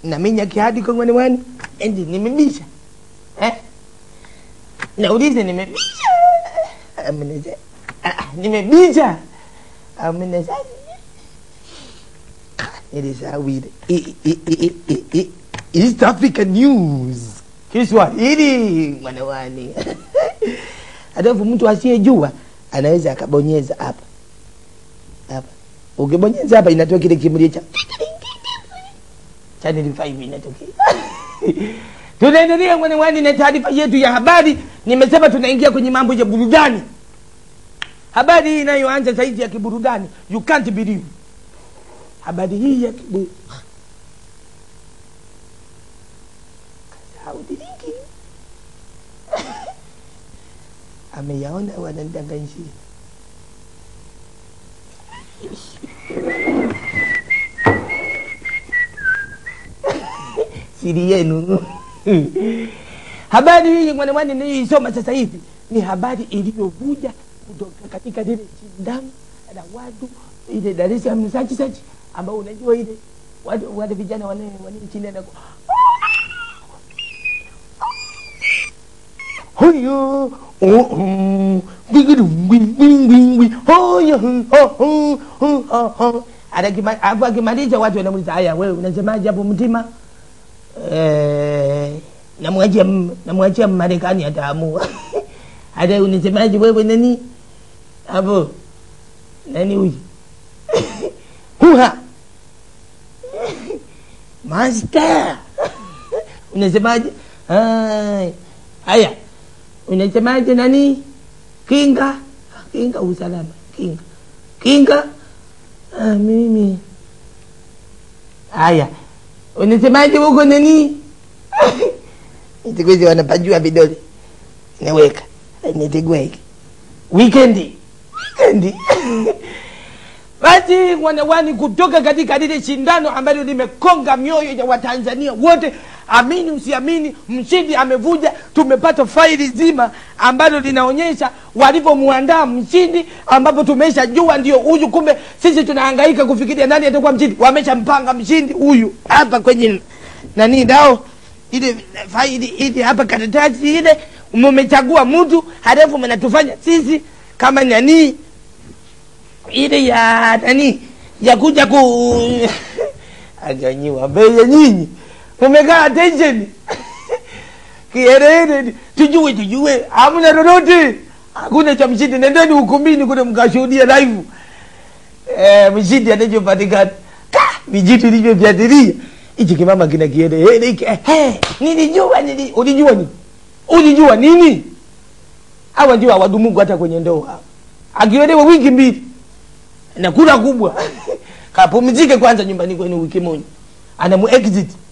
naminya kihadi kwa mwani wani endi nimebisha eh? naulize nimebisha Ameneze- ah, nimebisha ameneza nilisahau ile I- i- i- i- i- East African News Kiswahili mwanawani alafu mtu asiyejua anaweza akabonyeza hapa hapa ukibonyeza hapa inatoa kile kimlio cha channel 5 inatokea tunaendelea mwanawani na taarifa yetu ya habari nimesema tunaingia kwenye mambo ya burudani habari hii inayoanza saizi ya kiburudani you can't believe habari hii ya kibu Haudiriki. ameyaona wananidanganyishia siri yenu habari hii mwanamwani niliyoisoma sasa hivi ni habari iliyovuja kutoka katika lile shindano la watu ile Dar es Salaam sachi sachi ambao unajua ile watu wale vijana wane wane nchini na huyo alafu akimaliza watu wanamuliza haya wewe unasemaje hapo mtima Eh, namwachia m- namwachia Marekani ataamua. Hata unasemaje wewe nani hapo nani huyu huha master unasemaje? Hai. Haya, unasemaje nani? Kinga, kinga usalama, kinga, kinga. Ah, mimi haya unasemaje huko nani siku hizi wanapajua vidole naweka nitegua hiki wikendi wikendi basi wanawani kutoka katika lile shindano ambalo limekonga mioyo ya watanzania wote amini usiamini mshindi amevuja tumepata faili zima ambalo linaonyesha walivyomuandaa mshindi ambapo tumeshajua ndio huyu kumbe sisi tunahangaika kufikiria nani atakuwa mshindi wameshampanga mshindi huyu hapa kwenye nani dao ile faili ile hapa karatasi ile mmechagua mtu halafu mnatufanya sisi kama nani ile ya nani ya kuja ku ajanyiwa mbele nyinyi mumekaa attention kiherehere tujue tujue hamna lolote hakuna cha mshindi nendeni ukumbini kule mkashuhudia live eh, mshindi anachopatikana ka vijitu ilivyofyatilia hichi kimama kina kiherehere hiki eh, eh, nilijua nili, ulijua nini ulijua nini hawa ndio hawadumugu hata kwenye ndoa akiolewa wiki mbili na kula kubwa kapumzike kwanza nyumbani kwenu wiki moja anamu exit